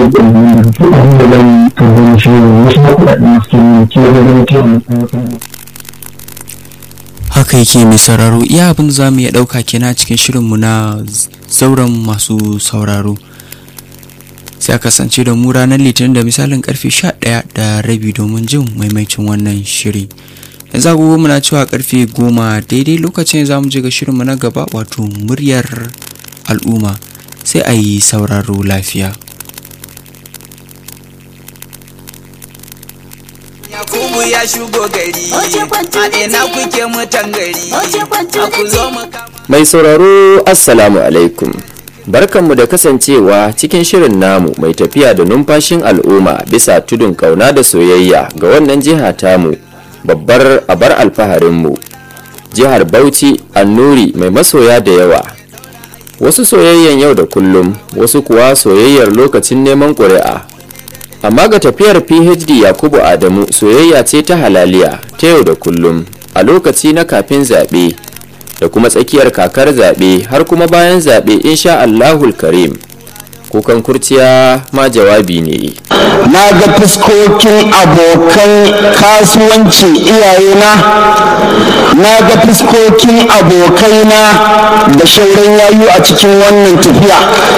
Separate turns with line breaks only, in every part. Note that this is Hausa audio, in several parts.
da su abin da zan karbi shi ne wasu kuɗaɗen su ke ke da zama ce a
haka yake mai sauraro iya abin za mu iya ɗauka kenan cikin shirinmu na zauren masu sauraro sai a kasance da mu ranar litinin da misalin karfe 11 da rabi domin jin maimaicin wannan shiri yanzu agogo muna cewa karfe 10 daidai lokacin za mu je ga shirinmu na gaba wato muryar al'umma sai a yi sauraro lafiya
Yakubu ya shigo gari, a ina kuke mutan gari, a ku zo mu kama.
Mai sauraro Assalamu alaikum. Barkanmu da kasancewa cikin shirin namu mai tafiya da numfashin al'umma bisa tudun kauna da soyayya ga wannan jiha tamu babbar abar alfaharinmu. Jihar Bauchi Annuri mai masoya da yawa. Wasu soyayyan yau da kullum, wasu kuwa soyayyar lokacin neman ƙuri'a. Amma ga tafiyar PhD Yakubu Adamu soyayya ce ta halaliya ta yau da kullum a lokaci na kafin zaɓe. da kuma tsakiyar kakar zaɓe har kuma bayan zaɓe insha Allahul Karim. Kukan kurciya ma jawabi ne.
na ga fuskokin abokan kasuwanci iyayena na ga fuskokin abokaina da shauran yayu a cikin wannan tafiya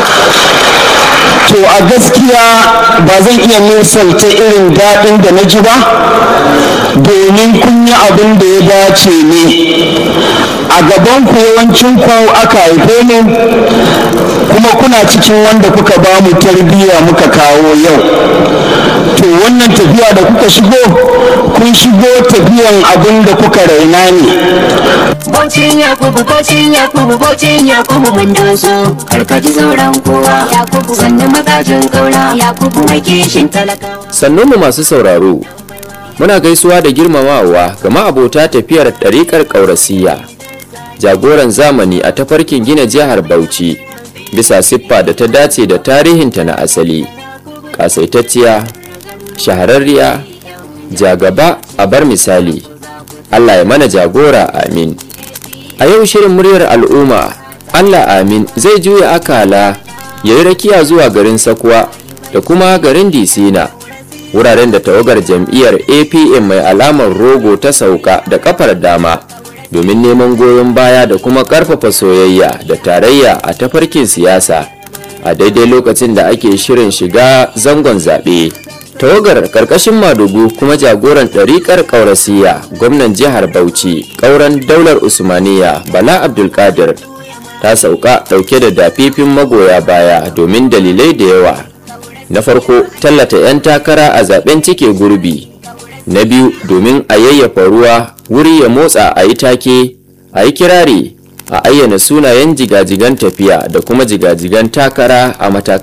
to a gaskiya ba zan iya misalta irin daɗin da na ji ba domin kun yi abin da ya dace ne a gaban ku yawancin ku aka haife mu kuma kuna cikin wanda kuka ba mu tarbiyya muka kawo yau to wannan tafiya da kuka shigo kun shigo tafiyan abin da kuka raina ne
Bocin Yakubu, bocin Yakubu, bocin Yakubu mun doso. Karkaji sauran kowa. Yakubu sannu magajin kaura. Yakubu mai kishin talakawa.
Sannunmu masu sauraro, muna gaisuwa da girmamawa ga ma'abota tafiyar ɗariƙar ƙaurasiya. Jagoran zamani a tafarkin gina jihar Bauchi, bisa siffa da ta dace da tarihinta na asali. Ƙasaitacciya, shahararriya, jagaba a bar misali. Allah ya mana jagora amin. A yau shirin muryar al'umma, Allah amin zai juya akala ya yi rakiya zuwa garin Sakwa da kuma garin Disina, wuraren da tawagar jam'iyyar APM mai alamar rogo ta sauka da kafar dama domin neman goyon baya da kuma karfafa soyayya da tarayya a tafarkin siyasa a daidai lokacin da ake shirin shiga zangon zaɓe. tawagar karkashin madugu kuma jagoran ɗariƙar ƙaurasiya gwamnan jihar bauchi ƙauren daular usmaniya bala abdulkadir ta sauka ɗauke da dafifin magoya baya domin dalilai da yawa na farko tallata 'yan takara a zaben cike gurbi na biyu domin a yayyafa ruwa wuri ya motsa a yi take a yi kirari a ayyana sunayen jigajigan tafiya da kuma jigajigan takara a matakan